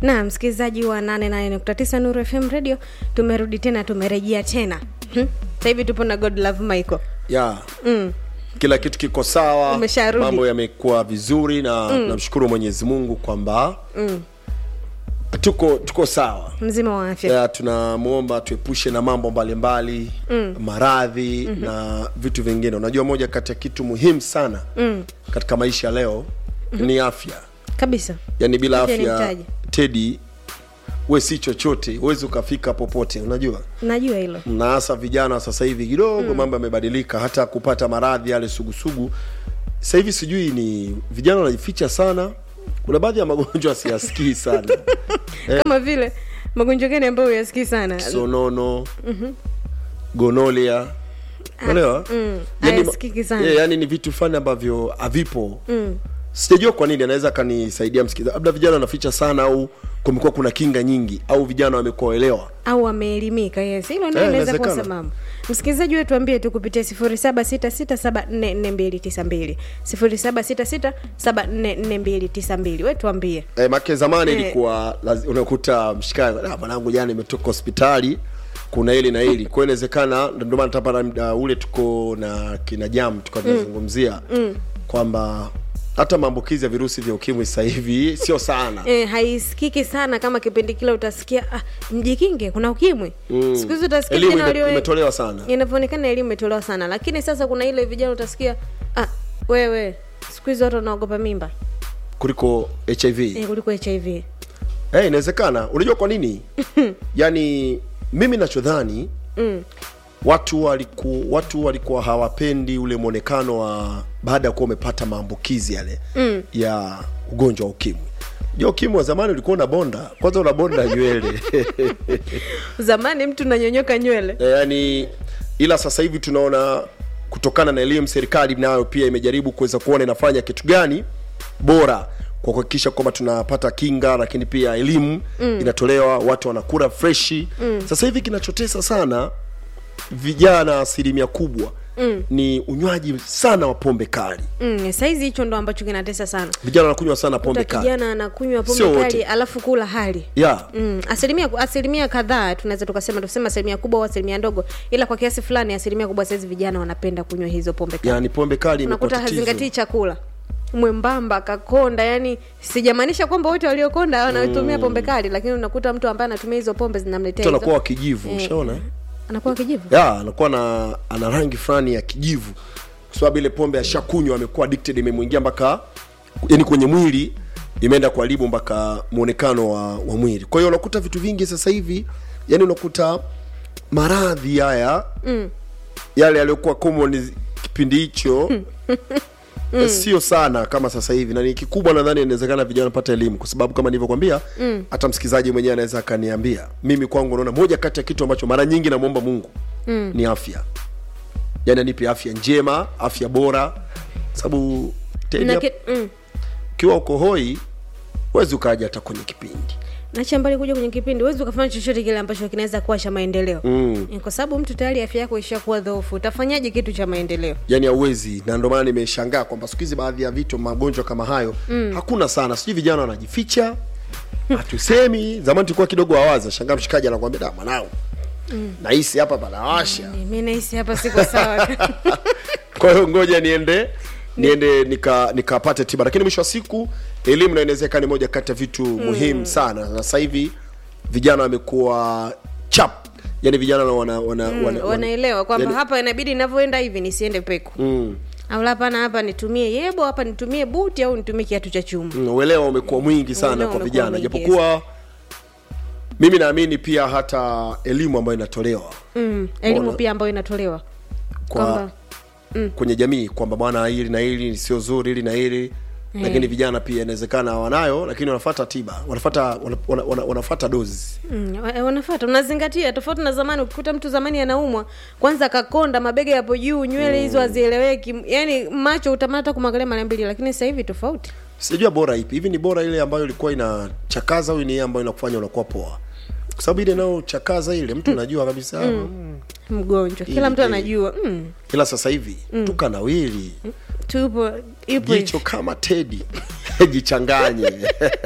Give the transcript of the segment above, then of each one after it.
na msikilizaji wa 88.9 Nuru FM radio tumerudi tena tumerejea tena hmm? sasa hivi tupo na God Love Michael ya mm. kila kitu kiko sawa Umesharudi. mambo yamekuwa vizuri na mm. namshukuru mwenyezi mungu kwamba Mm. tuko tuko sawa mzima wa afya ya tunamwomba tuepushe na mambo mbalimbali mm. maradhi mm-hmm. na vitu vingine unajua moja kati ya kitu muhimu sana mm. katika maisha leo mm-hmm. ni afya kabisa yaani bila Afya ni afya mtaji. tedi we si chochote huwezi ukafika popote unajua najua hilo na hasa vijana sasa hivi kidogo mm. mambo yamebadilika hata kupata maradhi yale sugusugu sasa hivi sijui ni vijana wanajificha sana kuna baadhi ya magonjwa siyasikii sana kama vile magonjwa gani ambayo uyasikii sana sonono mm-hmm. gonolia unaelewa mm, Yaani ma- hayasikiki sana. yeah, yani ni vitu fulani ambavyo havipo mm. sijajua kwa nini anaweza akanisaidia msikilizaji labda vijana wanaficha sana au kumekuwa kuna kinga nyingi au vijana wamekuwa waelewa au wameelimika yes hilo ndio Eh, inaweza kuwa inawezekana. sababu msikilizaji wetu ambie tu kupitia 0766744292 0766744292 wetu ambie Eh, make zamani Eh. ilikuwa lazi- unakuta mshikaji "Ah, mwanangu jana imetoka hospitali kuna hili na hili kwa hiyo inawezekana ndio maana tapata muda ule tuko na kina jam tukazungumzia mm. kwamba hata maambukizi ya virusi vya ukimwi sasa hivi sio sana E, haisikiki sana kama kipindi kile utasikia ah, mjikinge kuna ukimwi mm. siku hizi utasikia elimu vijana ime, walio- imetolewa sana inavyoonekana elimu imetolewa sana lakini sasa kuna ile vijana utasikia ah, wewe siku hizi watu wanaogopa mimba kuliko hiv e, kuliko hiv Eh, inawezekana unajua kwa nini yaani mimi nachodhani mm. watu waliku, watu walikuwa hawapendi ule mwonekano wa baada ya kuwa umepata maambukizi yale mm. ya ugonjwa wa ukimwi ja ukimwi wa zamani ulikuwa una bonda kwanza una bonda nywele zamani mtu nanyonyoka nywele Eh, yaani ila sasa hivi tunaona kutokana na elimu serikali nayo pia imejaribu kuweza kuona inafanya kitu gani bora kwa kuhakikisha kwamba tunapata kinga lakini pia elimu mm. inatolewa watu wanakura freshi mm. sasa hivi kinachotesa sana vijana asilimia kubwa mm. ni unywaji sana wa pombe kali mm, saizi hicho ndo ambacho kinatesa sana vijana wanakunywa sana pombe Kuta kali kijana anakunywa Sio pombe wote. kali alafu kula hali yeah. Mm, asilimia asilimia kadhaa tunaweza tukasema tusema asilimia kubwa au asilimia ndogo ila kwa kiasi fulani asilimia kubwa saizi vijana wanapenda kunywa hizo pombe kali yani pombe kali imekuwa unakuta tatizo hazingatii chakula mwembamba kakonda yani sijamaanisha kwamba wote waliokonda wanatumia pombe kali lakini unakuta mtu ambaye anatumia hizo pombe zinamletea mtu hizo- anakuwa wa kijivu Eh, ushaona anakuwa kijivu ya anakuwa na ana rangi fulani ya kijivu kwa sababu ile pombe ashakunywa amekuwa addicted imemwingia mpaka yani kwenye mwili imeenda kuharibu mpaka mwonekano wa, wa mwili kwa hiyo unakuta vitu vingi sasa hivi yani unakuta maradhi haya mm. yale yaliyokuwa common kipindi hicho mm. sio sana kama sasa hivi na ni kikubwa nadhani inawezekana vijana pata elimu kwa sababu kama nilivyokwambia hata msikilizaji mwenyewe anaweza akaniambia mimi kwangu naona moja kati ya kitu ambacho mara nyingi namwomba mungu mm. ni afya yani anipe afya njema afya bora sababu Teddy, na ki, mm, ukiwa uko hoi huwezi ukaja hata kwenye kipindi nacha mbali kuja kwenye kipindi huwezi ukafanya chochote kile ambacho kinaweza kuwa cha maendeleo mm. Eh, kwa sababu mtu tayari afya yako ishakuwa dhoofu utafanyaje kitu cha maendeleo yani hauwezi na ndio maana nimeshangaa kwamba siku hizi baadhi ya vitu magonjwa kama hayo mm. hakuna sana sijui vijana wanajificha hatusemi zamani tulikuwa kidogo awaza shangaa mshikaji anakwambia da mwanangu mm. nahisi hapa panawasha mi nahisi hapa siko sawa kwa hiyo ngoja niende niende nika nikapate tiba lakini mwisho wa siku elimu na inawezekana ni moja kati ya vitu mm. muhimu sana na sasa hivi vijana wamekuwa chap yani vijana wana, wana, Mm, wana, wanaelewa kwamba yani- hapa inabidi inavyoenda hivi nisiende peku mm. au hapana hapa nitumie yebo hapa nitumie buti au nitumie kiatu cha chuma Mm, uelewa umekuwa mwingi sana Uelewa kwa umekuwa vijana mwingi, japokuwa mimi naamini pia hata elimu ambayo inatolewa mm, elimu Mbona? pia ambayo inatolewa kwa kwamba kwenye jamii kwamba bwana hili na hili sio zuri hili na hili lakini vijana pia inawezekana wanayo lakini wanafata tiba wanafata wana, wana, wana, wanafata dozi mm, wa- wanafata unazingatia tofauti na zamani ukikuta mtu zamani anaumwa kwanza akakonda mabega yapo juu nywele hizo hazieleweki yani macho utamani hata kumwangalia mara mbili lakini sasa hivi tofauti sijajua bora ipi hivi ni bora ile ambayo ilikuwa inachakaza au ni ile ambayo inakufanya unakuwa poa kwa sababu ile inayochakaza ile mtu anajua kabisa mm. mgonjwa kila Ili- mtu ili. anajua mm, ila sasa hivi tukanawili tupo ipo jicho kama tedi jichanganye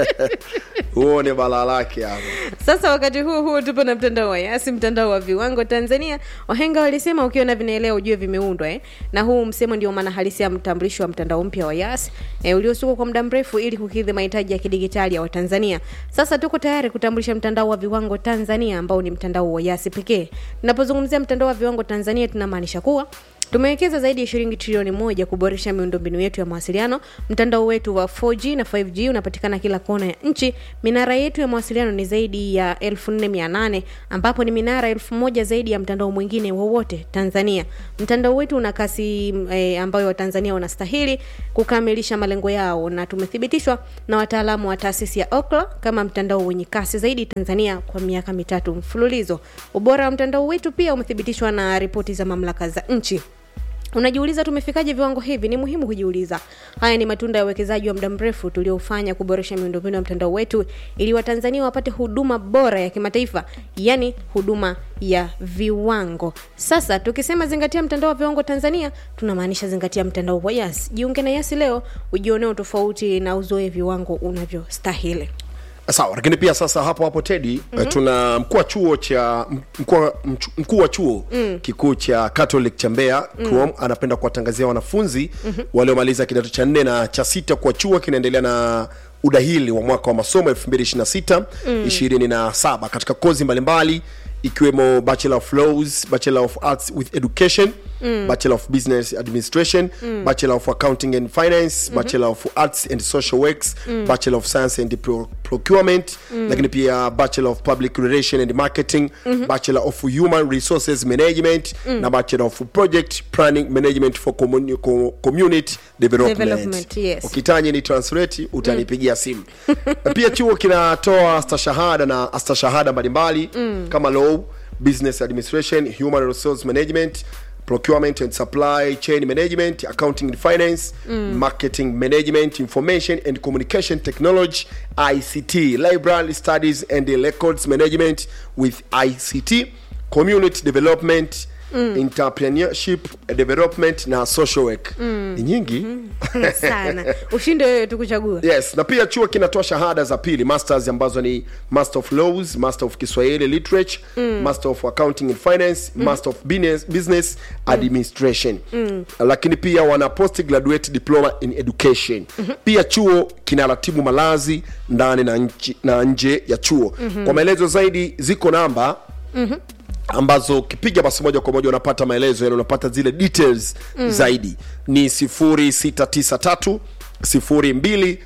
uone balaa lake hapo Sasa wakati huo huo tupo na mtandao wa Yasi, mtandao wa viwango Tanzania. Wahenga walisema ukiona vinaelea ujue vimeundwa eh? na huu msemo ndio maana halisi ya mtambulisho wa mtandao mpya wa Yasi eh, uliosukwa kwa muda mrefu ili kukidhi mahitaji ya kidigitali ya Watanzania. Sasa tuko tayari kutambulisha mtandao wa viwango Tanzania ambao ni mtandao wa Yasi pekee. Tunapozungumzia mtandao wa viwango Tanzania tunamaanisha kuwa Tumewekeza zaidi ya shilingi trilioni moja kuboresha miundombinu yetu ya mawasiliano. Mtandao wetu wa 4G na 5G unapatikana kila kona ya nchi. Minara yetu ya mawasiliano ni zaidi ya 4800 ambapo ni minara elfu moja zaidi ya mtandao mwingine wowote Tanzania. Mtandao wetu una kasi e, ambayo Watanzania wanastahili kukamilisha malengo yao, na tumethibitishwa na wataalamu wa taasisi ya Ookla kama mtandao wenye kasi zaidi Tanzania kwa miaka mitatu mfululizo. Ubora wa mtandao wetu pia umethibitishwa na ripoti za mamlaka za nchi. Unajiuliza tumefikaje viwango hivi? Ni muhimu kujiuliza. Haya ni matunda ya uwekezaji wa muda mrefu tuliofanya kuboresha miundombinu ya mtandao wetu ili Watanzania wapate huduma bora ya kimataifa, yani huduma ya viwango. Sasa tukisema zingatia mtandao wa viwango Tanzania, tunamaanisha zingatia mtandao wa Yas. Jiunge na Yas leo ujionee tofauti na uzoe viwango unavyostahili. sawa lakini pia sasa hapo hapo tedi mm-hmm. tuna mkuu wa chuo cha mkuu wa- mchu- mkuu wa chuo mm. kikuu cha catholic cha mbeya mm. anapenda kuwatangazia wanafunzi mm-hmm. waliomaliza kidato cha nne na cha sita kwa chuo kinaendelea na udahili wa mwaka wa masomo 226 mm. 27 katika kozi mbalimbali ikiwemo bachelor of laws bachelor of arts with education mm. bachelor of business administration mm. bachelor of accounting and finance mm-hmm. bachelor of arts and social works mm. bachelor of science and Pro- procurement mm. lakini pia bachelor of public relation and marketing mm-hmm. bachelor of human resources management mm. na bachelor of project planning management for communi- co- community development, Development, yes. ukitaji ni translate utanipigia simu Na pia chuo kinatoa stashahada na astashahada mbalimbali mm. kama law business administration human resource management procurement and supply chain management accounting and finance mm. marketing management information and communication technology ict library studies and records management with ict community development mm. entrepreneurship development na social work mm. ni nyingi mm-hmm. Sana. Ushinde wewe tukuchagua. yes na pia chuo kinatoa shahada za pili masters ambazo ni master of laws master of kiswahili literature mm. master of accounting and finance mm. master of business, business administration mm. lakini pia wana post graduate diploma in education mm-hmm. pia chuo kinaratibu malazi ndani na, nchi, na nje ya chuo mm-hmm. kwa maelezo zaidi ziko namba mm-hmm ambazo ukipiga basi moja kwa moja unapata maelezo yani unapata zile details mm. zaidi ni 0693 02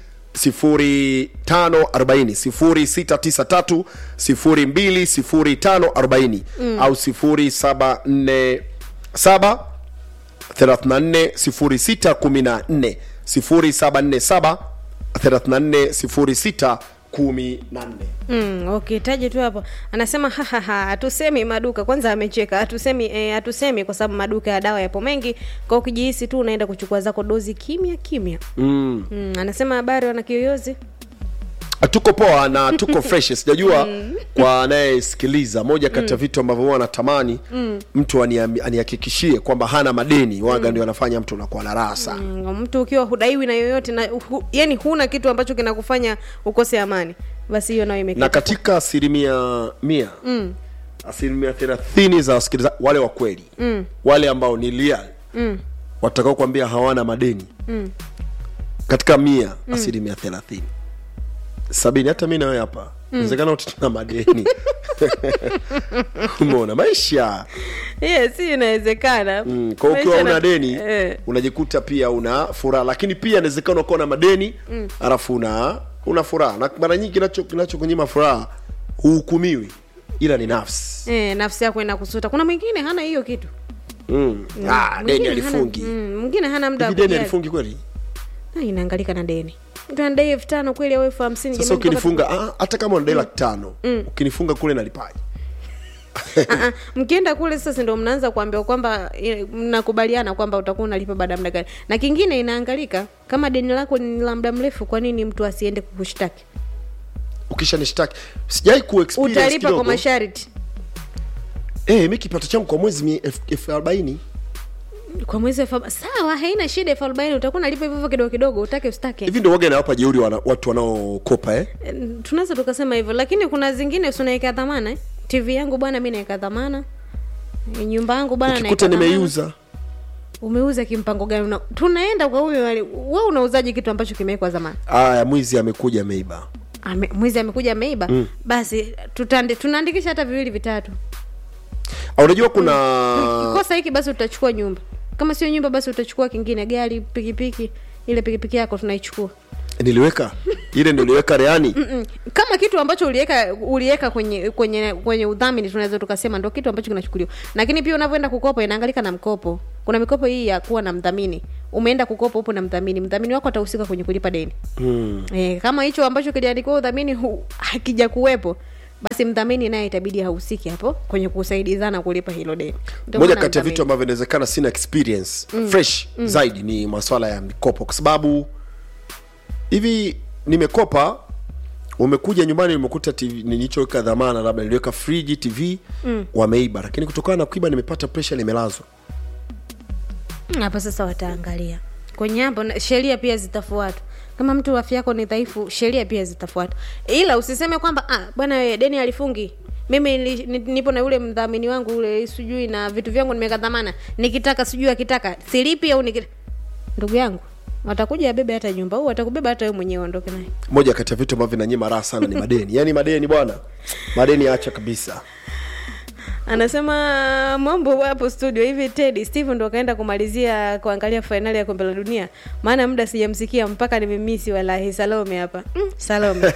0540 0693 02 0540 au 0747 34 06 14 0747 34 06 14 Mm, okay, taje tu hapo. Anasema hahaha, hatusemi maduka. Kwanza amecheka. Hatusemi eh, hatusemi kwa sababu maduka ya dawa yapo mengi. Kwa hiyo ukijihisi tu unaenda kuchukua zako dozi kimya kimya. mm. Mm, anasema habari wana kiyoyozi. tuko poa na tuko fresh sijajua kwa anayesikiliza moja kati ya vitu ambavyo huwa anatamani mtu aniam- anihakikishie kwamba hana madeni waga ndio anafanya mtu unakuwa na raha sana Mm, mtu ukiwa hudaiwi na yoyote na hu, yani huna kitu ambacho kinakufanya ukose amani. Basi hiyo nayo imekita. na katika asilimia mia asilimia thelathini za wasikilizaji wale wa kweli wale ambao ni real watakao kuambia hawana madeni katika mia asilimia thelathini sabini hata mi nawe hapa inawezekana wote tuna madeni umeona maisha Yes, hii inawezekana. Mm, kwa hiyo ukiwa Maisha una na- deni Eh. unajikuta pia una furaha lakini pia inawezekana ukawa na madeni alafu una una furaha na mara nyingi kinacho kinachokunyima furaha huhukumiwi ila ni nafsi Eh, nafsi yako inakusuta. Kuna mwingine hana hiyo kitu. mm. ah, Mwingine deni hana- alifungi mm, Mwingine hana muda wa hivi deni kujali. alifungi kweli Na inaangalika na deni. Mtu anadai elfu tano kweli au elfu hamsini sasa jamani, mpaka- ukinifunga ah, hata kama unadai laki tano ukinifunga kule nalipaje Ah, ah, mkienda kule sasa ndio mnaanza kuambiwa kwamba eh, mnakubaliana kwamba utakuwa unalipa baada ya muda gani na kingine inaangalika kama deni lako ni la muda mrefu kwa nini mtu asiende kukushtaki ukisha nishtaki sijai kuexperience utalipa kwa kidogo masharti eh mi kipato changu kwa mwezi mi elfu elfu arobaini kwa mwezi elfu arobaini- sawa haina shida elfu arobaini utakuwa nalipa hivyo hivyo kidogo kidogo utake ustake hivi ndio waga inawapa jeuri wana, watu wanaokopa eh? Eh, tunaweza tukasema hivyo lakini kuna zingine usinaweka dhamana eh? tv yangu bwana mi naweka dhamana Eh, nyumba yangu bwana ukikuta naeka dhamana. nimeiuza umeuza kimpango gani Una- tunaenda kwa huyo wali- wewe unauzaji kitu ambacho kimewekwa zamani aya mwizi amekuja ameiba Ame, mwizi amekuja ameiba mm. basi tutande, tunaandikisha hata viwili vitatu Ah, unajua kuna kikosa hiki basi utachukua nyumba kama sio nyumba basi utachukua kingine gari pikipiki ile pikipiki yako tunaichukua niliweka ile niliweka reani Mm-mm. kama kitu ambacho uliweka uliweka kwenye kwenye kwenye udhamini tunaweza tukasema ndo kitu ambacho kinachukuliwa lakini pia unavyoenda kukopa inaangalika na mkopo kuna mikopo hii ya kuwa na mdhamini umeenda kukopa upo na mdhamini mdhamini wako atahusika kwenye kulipa deni hmm. e, kama hicho ambacho kiliandikiwa udhamini hu- hakija kuwepo basi mdhamini naye itabidi hahusiki hapo kwenye kusaidizana kulipa hilo deni Ndio moja maana kati ya mdhamini. vitu ambavyo inawezekana sina experience fresh zaidi ni maswala ya mikopo kwa sababu hivi nimekopa umekuja nyumbani nimekuta tv nilichoweka dhamana labda niliweka friji tv mm. wameiba lakini kutokana na kuiba nimepata presha nimelazwa Mm, hapa sasa wataangalia kwenye hapo na- sheria pia zitafuatwa kama mtu afya yako ni dhaifu sheria pia zitafuatwa ila usiseme kwamba ah, bwana wewe deni alifungi mimi nili- ni- nipo na yule mdhamini wangu ule sijui na vitu vyangu nimeweka dhamana nikitaka sijui akitaka silipi au nikita... ndugu yangu watakuja abebe hata nyumba au watakubeba hata wewe mwenyewe ondoke naye moja kati ya vitu ambavyo vinanyima raha sana ni madeni yaani madeni bwana madeni acha kabisa anasema mambo hapo studio hivi ted steve ndo akaenda kumalizia kuangalia fainali ya kombe la dunia maana muda sijamsikia mpaka nimemisi walahi salome hapa mm, salome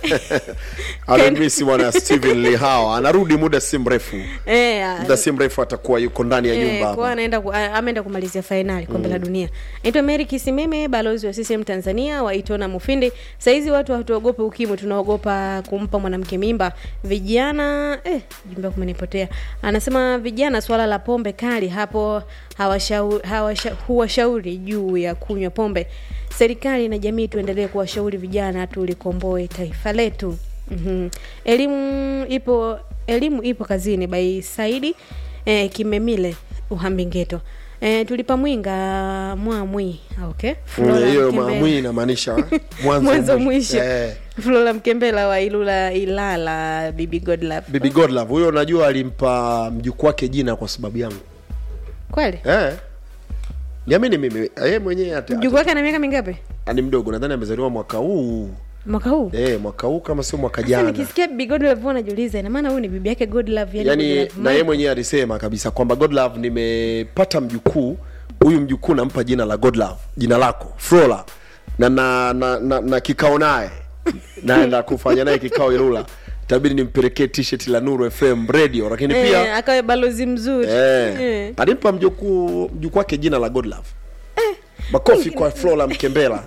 amemisi bwana steven lihawa anarudi muda si mrefu Eh, ah, muda si mrefu atakuwa yuko ndani ya eh, nyumba kwa hapa anaenda ku, a- ameenda kumalizia fainali kombe la dunia naitwa mary kisimeme balozi wa ccm tanzania waitona mufindi saizi watu hatuogope ukimwi tunaogopa kumpa mwanamke mimba vijana eh, jumba kumenipotea anasema vijana swala la pombe kali hapo hawashau- hawasha- huwashauri juu ya kunywa pombe serikali na jamii tuendelee kuwashauri vijana tulikomboe taifa letu mm-hmm. elimu ipo elimu ipo kazini by saidi eh, kimemile uhambingeto eh, tulipa mwinga mwamwi okay Flora hiyo Mkembela. mamwi inamaanisha mwanzo mwanzo mwisho Eh, flora mkembela wa ilula ilala bibi godlove bibi godlove huyo unajua alimpa mjukuu wake jina kwa sababu yangu kweli eh. niamini mimi yeye mwenyewe ata- mjukuu wake ana miaka mingapi ata- ni mdogo nadhani amezaliwa mwaka huu mwaka huu eh, mwaka huu kama sio mwaka Sasa jana nikisikia bibi godlove huwa najiuliza ina maana huyu ni bibi yake godlove yani, yani Godlove na yeye Michael. mwenyewe alisema kabisa kwamba godlove nimepata mjukuu huyu mjukuu nampa jina la godlove jina lako flora na na, na, na, na kikao naye naenda kufanya naye kikao ilula itabidi nimpelekee t-shirt la nuru fm radio lakini pia eh, akawe balozi mzuri eh, Eh. alimpa mjukuu mjukuu wake jina la godlove makofi kwa flora mkembela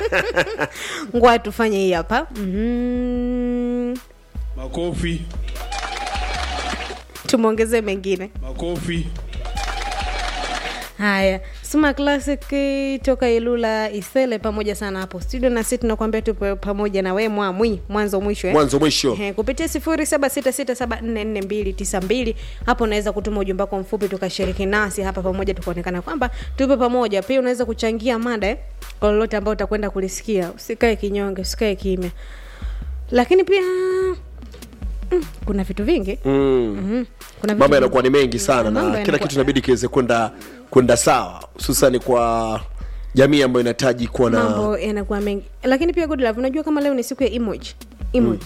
ngoja tufanye hii hapa mm-hmm. Makofi, tumwongezee mengine makofi. haya suma classic eh, toka ilula isele pamoja sana hapo studio na sisi tunakwambia tupo pamoja na we mwamwi mwanzo mwisho eh? mwanzo mwisho Ehe, kupitia sifuri saba sita sita saba nne nne mbili tisa mbili hapo unaweza kutuma ujumbe wako mfupi tukashiriki nasi hapa pamoja tukaonekana kwamba tupo pamoja pia unaweza kuchangia mada eh, kwa lolote ambao utakwenda kulisikia usikae kinyonge usikae kimya lakini pia mm, kuna vitu vingi mm. mm, kuna vitu mambo vingi. yanakuwa ni mengi sana Mambo na kila yanakuwa- kitu inabidi kiweze kwenda kwenda sawa hususani kwa jamii ambayo inahitaji kuwa na mambo yanakuwa mengi lakini pia good love unajua kama leo ni siku ya emoji emoji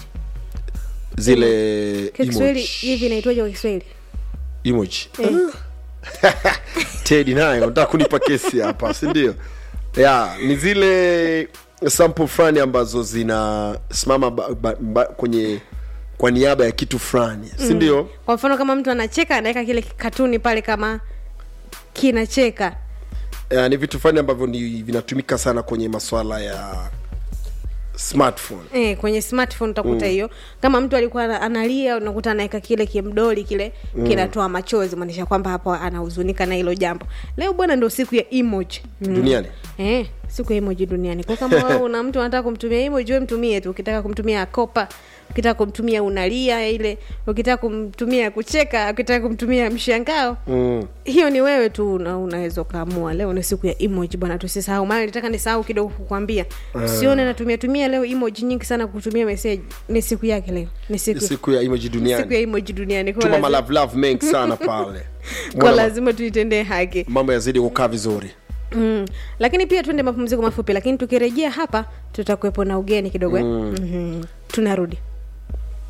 zile kwa kiswahili emoji. hivi inaitwaje kwa kiswahili emoji Eh. tedi nayo nataka kunipa kesi hapa si ndio ya ni zile sample fulani ambazo zinasimama ba, ba, ba, kwenye kwa niaba ya kitu fulani si ndio kwa mfano kama mtu anacheka anaweka kile katuni pale kama kinacheka Eh, ni vitu fulani ambavyo ni vinatumika sana kwenye maswala ya smartphone Eh, kwenye smartphone utakuta hiyo kama mtu alikuwa ana- analia unakuta anaweka kile kimdoli kile kinatoa machozi maanisha kwamba hapo anahuzunika na hilo jambo leo bwana ndo siku ya emoji mm. duniani eh, siku ya emoji duniani kwa kama wewe una mtu anataka kumtumia emoji wewe mtumie tu ukitaka kumtumia kopa ukitaka kumtumia unalia ile ukitaka kumtumia kucheka ukitaka kumtumia mshangao mm. hiyo ni wewe tu una, unaweza ukaamua leo ni siku ya emoji bwana tusisahau maana nitaka nisahau kidogo kukwambia usione natumia tumia leo emoji nyingi sana kutumia message ni siku yake leo ni siku, siku ya emoji siku ya duniani emoji duniani kwa tuma lazima, malavu mengi sana pale kwa Mbona lazima tuitendee haki mambo yazidi kukaa vizuri mm. lakini pia tuende mapumziko mafupi lakini tukirejea hapa tutakuwepo na ugeni kidogo eh? mm-hmm. tunarudi